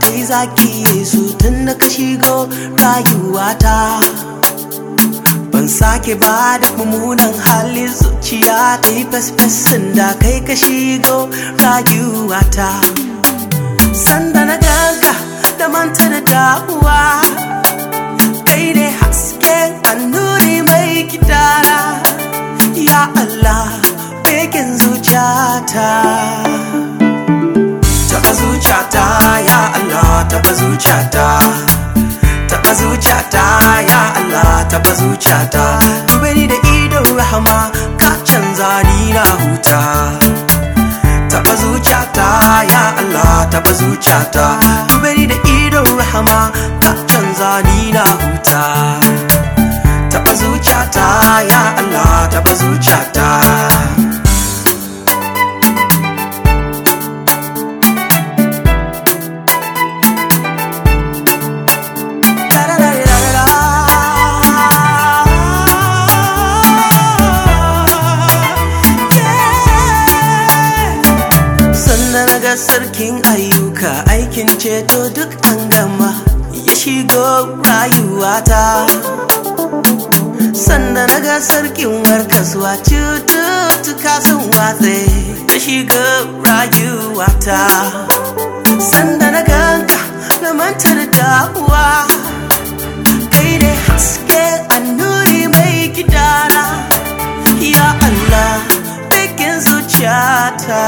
kai zaki yesu tun da ka shigo rayuwata ban sake ba da mummunan hali zuciya ta yi fesfesin da kai ka shigo rayuwata sanda na ganka da manta da damuwa kai ne haske annuri mai gidana ya Allah bekin zuciyata taba zuciyata ya Allah taba zuciyata taba zuciyata ya Allah taba zuciyata dube ni da idon rahama ka canza ni na huta taba zuciyata ya Allah taba zuciyata dube ni da idon rahama ka canza ni na huta taba zuciyata ya Allah taba zuciyata sannan na ga sarkin ayyuka aikin ceto duk an gama ya shigo rayuwata sannan na ga sarkin warkaswa cututtuka sun watse ya shigo rayuwata sannan na ganka na manta da damuwa kai ne haske annuri mai gidana ya Allah bikin zuciyata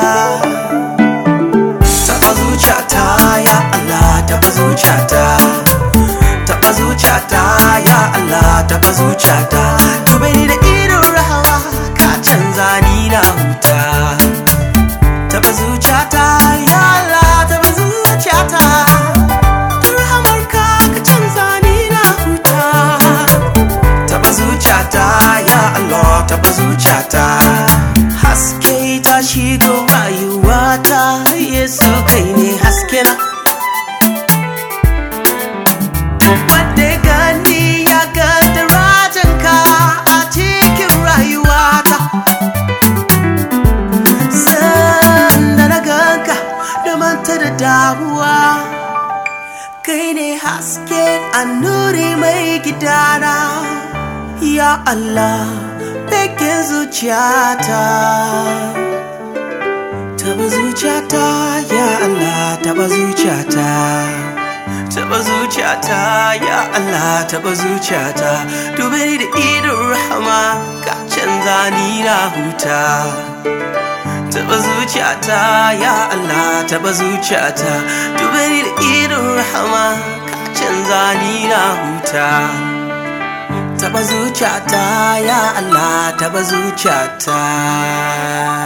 taba zuciyata ya Allah taba zuciyata taba zuciyata ya Allah taba zuciyata dube ni da idon rahama ka canza ni na huta taba zuciyata ya Allah taba zuciyata da rahamarka ka canza ni na huta taba zuciyata ya Allah taba zuciyata haske ta shigo rayuwata Yesu kai ne haske na Wadda ya gani ya ga darajanka a cikin rayuwata Sanda na ganka da manta da damuwa Kai ne haske annuri mai gidana Ya Allah bekin zuciyata Taba zuciyata ya Allah taba zuciyata Taba zuciyata ya Allah taba zuciyata Dube ni da idon rahama ka canza ni na huta Taba zuciyata ya Allah taba zuciyata Dube ni da idon rahama ka canza ni na huta taba zuciyata ya Allah taba zuciyata